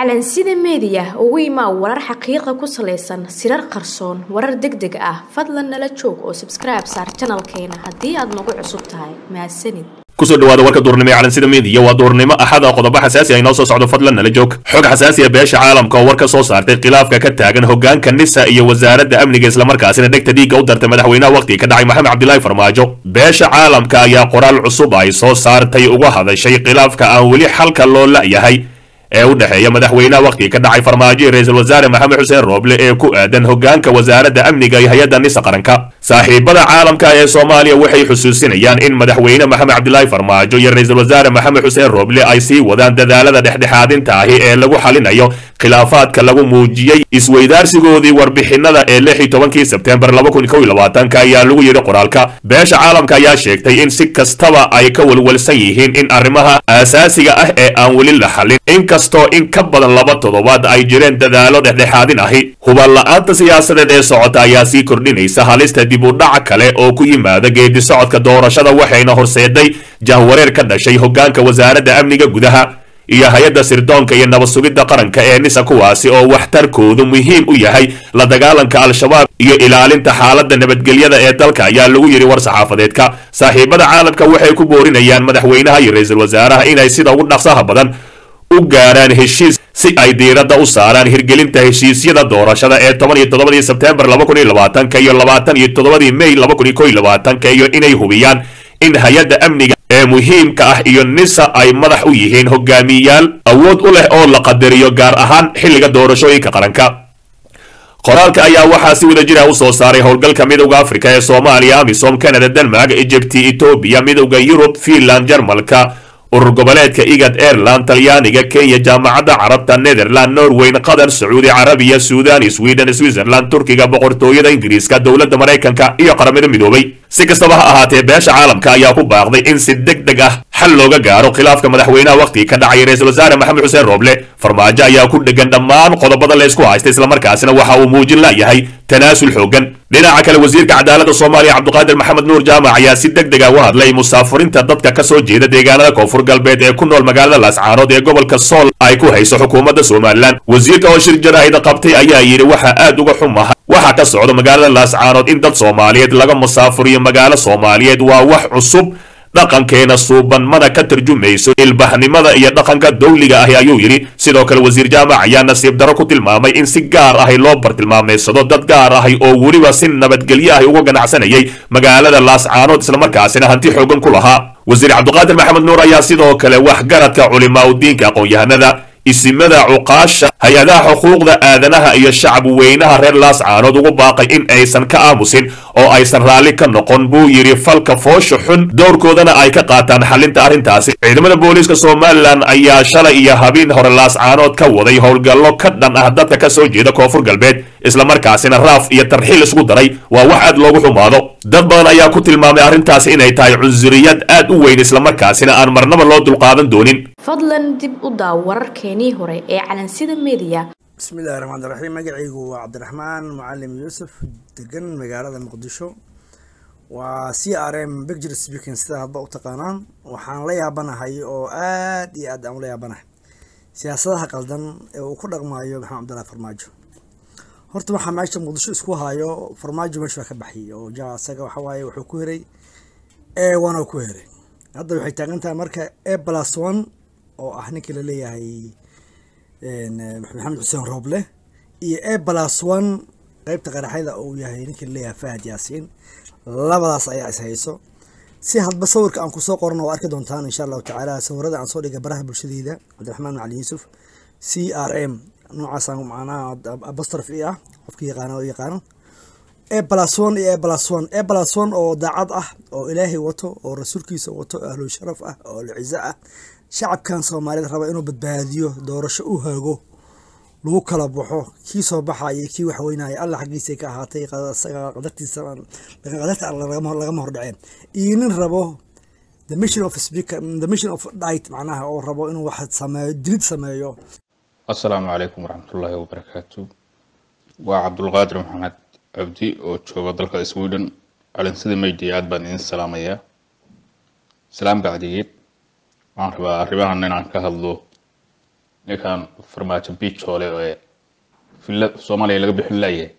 calansida meediya ugu imaa warar xaqiiqa ku salaysan sirar qarsoon warar deg deg ah fadlan nala joog oo sabskribe saar janalkeena haddii aad nagu cusub tahay mahadsanid kusoo dhawaada warka duurnimo ee calansida meediya waa duurnimo axada qodobo xasaasi ah inoo soo socdo fadlan nala joog xog xasaasi ah beesha caalamka oo war ka soo saartay khilaafka ka taagan hogaanka nisa iyo wasaaradda amniga islamarkaasina dhegta dhiigga u dartay madaxweynaha waqtiga ka dhacay maxamed cabdilaahi farmaajo beesha caalamka ayaa qoraal cusub ay soo saartay uga hadashay khilaafka aan weli xalka loo la'yahay ee u dhexeeya madaxweynaha waqtiga ka dhacay farmaajo iyo ra-iisul wasaare maxamed xuseen rooble ee ku aadan hogaanka wasaaradda amniga iyo hay-adda nisa qaranka saaxiibada caalamka ee soomaaliya waxay xusuusinayaan in madaxweyne maxamed cabdilaahi farmaajo iyo ra-iisul wasaare maxamed xuseen rooble ay sii wadaan dadaalada dhexdhexaadinta ahi ee lagu xalinayo khilaafaadka lagu muujiyey isweydaarsigoodii warbixinada ee lix iyo tobankii sebtembar laba kun kow iyo labaatanka ayaa lagu yidhi qoraalka beesha caalamka ayaa sheegtay in si kastaba ay ka walwalsan yihiin in arrimaha aasaasiga ah ee aan weli la xalin inkastoo in ka badan laba toddobaad ay jireen dadaalo dhexdhexaadin ahi huban la-aanta siyaasadeed ee socota ayaa sii kordhinaysa halista dib u dhac kale oo ku yimaada geedi socodka doorashada waxayna horseeday jahwareer ka dhashay hogaanka wasaaradda amniga gudaha iyo hay-adda sirdoonka iyo nabad sugidda qaranka ee nisa kuwaasi oo waxtarkoodu muhiim u yahay la dagaalanka al-shabaab iyo ilaalinta xaaladda nabadgelyada ee dalka ayaa lagu yidhi war saxaafadeedka saaxiibada caalamka waxay ku boorinayaan madaxweynaha iyo ra-iisul wasaaraha inay sida ugu dhaqsaha badan u gaaraan heshiis si ay diiradda u saaraan hirgelinta heshiisyada doorashada ee toban iyo toddobadii sebtembar laba kun iyo labaatanka iyo labaatan iyo toddobadii may laba kun iyo kow iyo labaatanka iyo inay hubiyaan in hay-adda amniga ee muhiimka ah iyo nisa ay madax u yihiin hogaamiyayaal awood u leh oo la qadariyo gaar ahaan xilliga doorashooyinka qaranka qoraalka ayaa waxaa si wada jira u soo saaray howlgalka midowda afrika ee soomaaliya amisom canada denmark egypti etoobiya midowda yurub finland jarmalka urur goboleedka igad airland talyaaniga kenya jaamacadda carabta netherland norweyn qatar sacuudi carabiya suudan sweden switzerland turkiga boqortooyada ingiriiska dowladda maraykanka iyo qaramada midoobay si kastaba ha ahaatee beesha caalamka ayaa ku baaqday in si deg deg ah xal looga gaaro khilaafka madaxweynaha waqtiga ka dhacay ra-iisul wasaare maxamed xuseen rooble farmaajo ayaa ku dhegan dhammaan qodobada la ysku haysta islamarkaasina waxa uu muujin layahay tanaasul xoogan dhinaca kale wasiirka cadaaladda soomaaliya cabdiqaadir maxamed nuur jaamac ayaa si deg deg ah u hadlay musaafurinta dadka ka soo jeeda deegaanada koonfur galbeed ee ku nool magaalada laascaanood ee gobolka sool ay ku hayso xukuumadda somalilan wasiirka oo shir jaraa'ida qabtay ayaa yidhi waxaa aad uga xumaha waxaa ka socda magaalada laascaanood in dad soomaaliyeed laga musaafuriyo magaalo soomaaliyeed waa wax cusub dhaqankeena suuban mana ka tarjumayso ilbaxnimada iyo dhaqanka dawliga ahi ayuu yidhi sidoo kale wasiir jaamac ayaa nasiib darro ku tilmaamay in si gaar ahi loo bartilmaameysado dad gaar ahi oo weliba si nabadgelyo ahi uga ganacsanayay magaalada laascaanood islamarkaasina hanti xoogan ku lahaa wasiir cabdiqaadir maxamed nuur ayaa sidoo kale waxgaradka culimaa udiinka aqoon-yahanada isimada cuqaasha hay-adaha xuquuqda aadanaha iyo shacab weynaha reer laascaanood ugu baaqay in aysan ka aamusin oo aysan raalli ka noqon buu yidhi falka foosha xun dowrkoodana ay ka qaataan xalinta arrintaasi ciidamada booliiska somalilan ayaa shalay iyo habeen hore laascaanood ka waday howlgallo ka dhan ah dadka ka soo jeeda koonfur galbeed islamarkaasina raaf iyo tarxiil isku daray waa wax aad loogu xumaado dad badan ayaa ku tilmaamay arrintaasi inay tahay cunsuriyad aad u weyn islamarkaasina aan marnaba loo dulqaadan doonin fadlan dib u daaw wararkeenii hore ee calansida meediya bismillahi raxmaan raxiim magacaygu waa cabdiraxmaan mucalim yuusuf degan magaalada muqdisho waa c r m bicture speaking sida hadba u taqaanaan waxaan la yaabanahay oo aad iyo aad aan ula yaabanahay siyaasadaha qaldan ee uu ku dhaqmaayo maxamed cabdillahi farmaajo horta waxaa meesha muqdisho isku hayo farmaajo meesha waa ka baxiyay oo ja isaga waxa waaye wuxuu ku heray e one oo ku heray hadda waxay taagan tahay marka e plus one oo ah ninkii laleeyahay maxamed xuseen rooble iyo e plus one qeybta qaraxyada uu yahay ninkii laleeyahay fahad yaasiin labadaas ayaa is hayso si hadba sawirka aan kusoo qorano waa arki doontaan insha allahu tacaala sawirada aan soo dhigay baraha bulshadeyda cabdiraxmaan macali yuusuf c r m noocaasaan macnaha abastraf i ah qofki yaqaana oo yaqaano e plus one iyo e plus one e plus one oo daacad ah oo ilaahay wato oo rasuulkiisa wato oo ahlu sharaf ah oo ahlu cizo ah shacabkan soomaaliyed raba inuu badbaadiyo doorasho u haago lagu kala baxo kii soo baxaya kii waxweynaya alla xaggiisa ka ahaatay qadartiisa qadarta lagama hordhaceen iyo nin rabo the mission of speaker the mission of dight macnaha oo rabo inuu wax sameeyo dilid sameeyo assalaamu calaykum waraxmatullaahi wabarakaatu waa cabdulqaadir maxamed cabdi oo jooga dalka sweden calinsida meydii aad baan idin salaamayaa salaam bacdigeed waxaan rabaa arrimahan inaan ka hadlo ninkan farmaajo biijoole ee villa soomaaliya laga bixin laayahay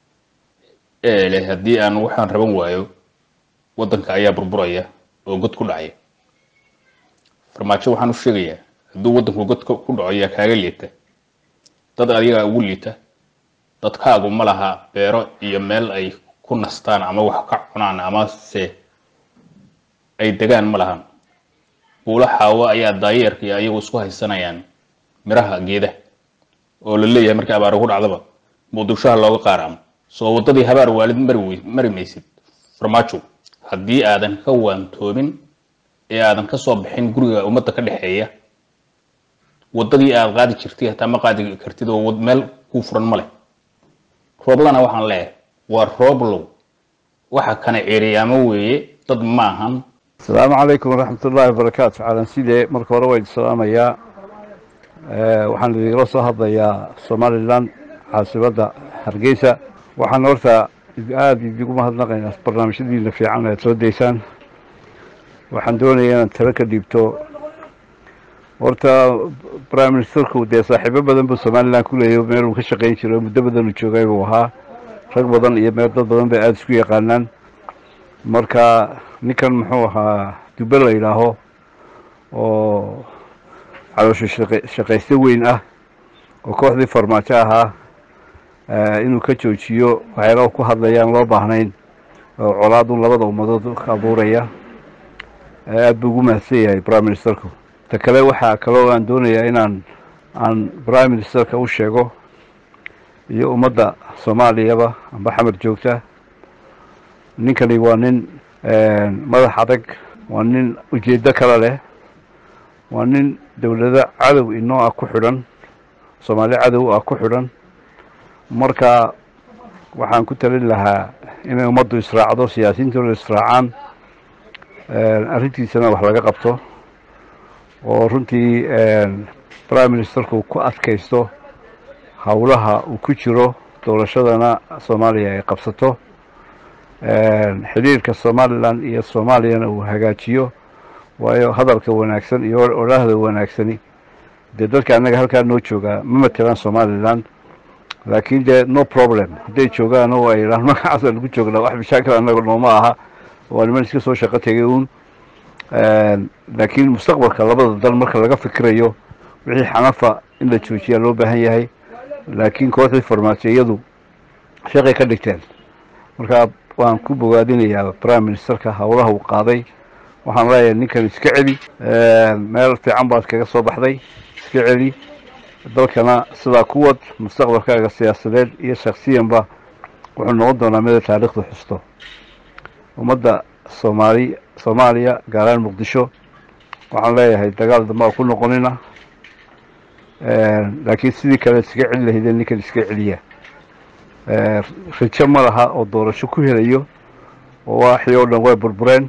ee leh haddii aan waxaan raban waayo waddanka ayaa burburaya oo god ku dhacaya farmaajo waxaan u sheegayaa hadduu waddanku god ku dhaco ayaa kaaga liita dad adigaa ugu liita dadkaagu ma laha beero iyo meel ay ku nastaan ama wax ka cunaan amase ay degaan ma lahan buulo xaawo ayaa daayeerka iyo ayagu isku haysanayaan miraha geedaha oo la leeyahay markii abaar ugu dhacdaba muqdishoha looga qaaraamo soo waddadii habaar waalid mari wey mari maysid farmaajo haddii aadan ka waantoomin ee aadan ka soo bixin guriga ummadda ka dhexeeya waddadii aad qaadi jirtay hataa ma qaadi kartid oo meel kuu furan ma leh rooblana waxaan leeyahay waa rooblow waxa kana ceeriyaamo weeye dad maahan asalaamu calaykum waraxmat ullaahi wabarakaatu calan sidee marka hore waan salaamayaa waxaan idinla soo hadlayaa somalilan caasimada hargeysa waxaan horta aada idigu mahadnaqaynaa barnaamijyadiina fiican aad soo daysaan waxaan doonayaa inaan talo ka dhiibto horta prime ministerku dee saaxiibo badan buu somalilan ku leeyahy meel uu ka shaqayn jiray muddo badan uu joogay buu ahaa rag badan iyo meel dad badan bay aada isku yaqaanaan marka ninkan muxuu ahaa dube la yidhaaho oo caloosho shaqaysto weyn ah oo kooxdii farmaajo ahaa inuu ka joojiyo waxyaalaha ku hadlayaan loo baahnayn oo colaadu labada ummadood ka abuuraya aada buu ugu mahadsan yahay prime ministerku ta kale waxaa kaloo aan doonayaa inaan aan prime ministerka u sheego iyo ummadda soomaaliyaba amba xamar joogta ninkani waa nin madax adag waa nin ujeeddo kale leh waa nin dowlado cadow inoo ah ku xidhan soomaali cadow ah ku xidhan marka waxaan ku talin lahaa inay ummaddu israacdo siyaasiyiintooda israacaan arrintiisana wax laga qabto oo runtii prime ministerku ku adkaysto howlaha uu ku jiro doorashadana soomaaliya ay qabsato xidhiirka somalilan iyo soomaaliyana uu hagaajiyo waayo hadalka wanaagsan iyo odhaahda wanaagsani dee dadka annaga halkaa noo joogaa ma matelaan somalilan laakiin dee no problem hadday joogaan oo ay yidhahaan magacaasa lagu joognaa wax mashaakil annaga nooma aha waa niman iska soo shaqo tegay uun laakiin mustaqbalka labada dal marka laga fikirayo wixii xanafa in la joojiyaa loo baahan yahay laakiin kooxdii farmaasiyadu shaqay ka dhigteen marka waan ku bogaadinayaa prime ministerka howlaha uu qaaday waxaan leeyahay ninkan iska celi meel fiican baad kaga soo baxday iska celi dalkana sidaa ku wad mustaqbalkaaga siyaasadeed iyo shaksiyanba wuxuu noqon doonaa mida taariikhda xusto ummadda soomaali soomaaliya gaaraan muqdisho waxaan leeyahay dagaal damba ku noqonina laakiin sidii kale iskaga celi lahaydeen ninkan iska celiya rajo ma laha oo doorasho ku helayo oo waaxii oo dhan way burbureen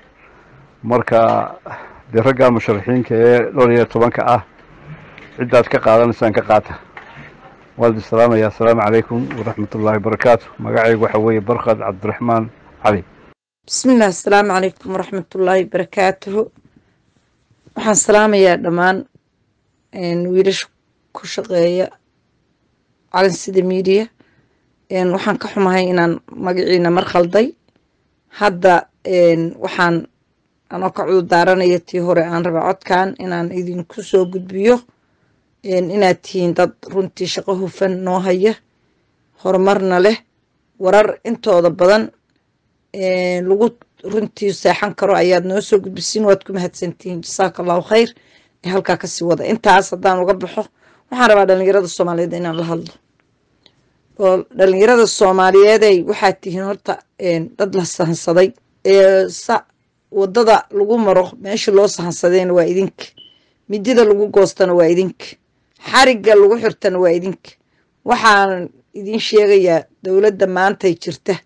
marka dee raggaa musharaxiinka ee dhowr iyo tobanka ah ciddaad ka qaadanaysaan ka qaata waaldi salaamaya assalaamu calaykum waraxmat ullaahi wabarakaatu magacaygu waxa weeye barkad cabdiraxmaan cali bismillaah assalaamu calaykum waraxmatullaahi barakaatuhu waxaan salaamayaa dhammaan wiilasha ku shaqeeya calansida miidiya waxaan ka xumahay inaan magaciina mar khalday hadda waxaan anoo ka cudurdaaranaya tii hore aan raba codkan inaan idinku soo gudbiyo inaad tihiin dad runtii shaqo hufan noo haya horumarna leh warar intooda badan lagu runtii seexan karo ayaad noo soo gudbisiin waad ku mahadsantihiin jasaaka allahu khayr ee halkaa kasii wada intaas haddaan uga baxo waxaan rabaa dhalinyarada soomaaliyeed inaan la hadlo oo dhalinyarada soomaaliyeeday waxaad tihiin horta dad la sahansaday ee wadada lagu maro meesha loo sahansadayna waa idinka midida lagu goostana waa idinka xarigga lagu xirtana waa idinka waxaan idin sheegayaa dowladda maantay jirta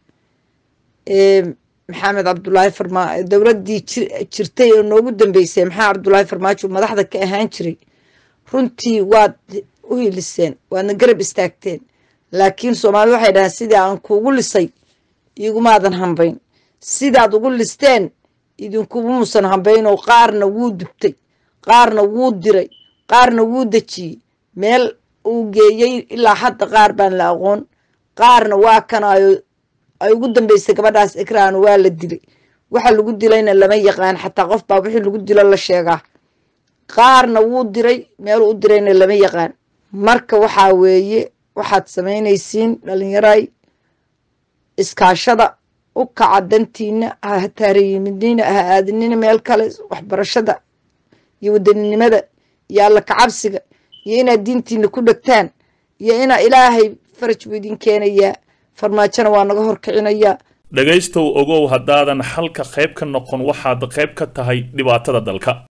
ee maxamed cabdulaahi farmaa dowladdii jirtay oo noogu dambeysay maxamed cabdulaahi farmaajo madaxda ka ahaan jiray runtii waad u hiliseen waadna garab istaagteen laakiin soomaalida waxay dhahaan sidii aan kuugu lisay igumaadan hambayn sidaad ugu listeen idinkumuusan hambayn oo qaarna wuu dubtay qaarna wuu diray qaarna wuu dejiyey meel uu geeyey ilaa hadda qaar baan la aqoon qaarna waa kanaayo ay ugu dambeysay gabadhaas ikraan waa la dilay waxa lagu dilayna lama yaqaan xataa qof baa wixii lagu dilo la sheegaa qaarna wuu diray meeluu u dirayna lama yaqaan marka waxaa weeye waxaad samaynaysiin dhalinyaray iskaashada u kaca dantiina ha taariyimidniina ha aadinina meel kale waxbarashada iyo wadaninimada iyo alla kacabsiga iyo inaad diintiina ku dhegtaan iyo inaa ilaahay faraj buu idin keenayaa farmaajona waa naga horkicinayaa dhegaystow ogow haddaadan xalka qayb ka noqon waxaad qayb ka tahay dhibaatada dalka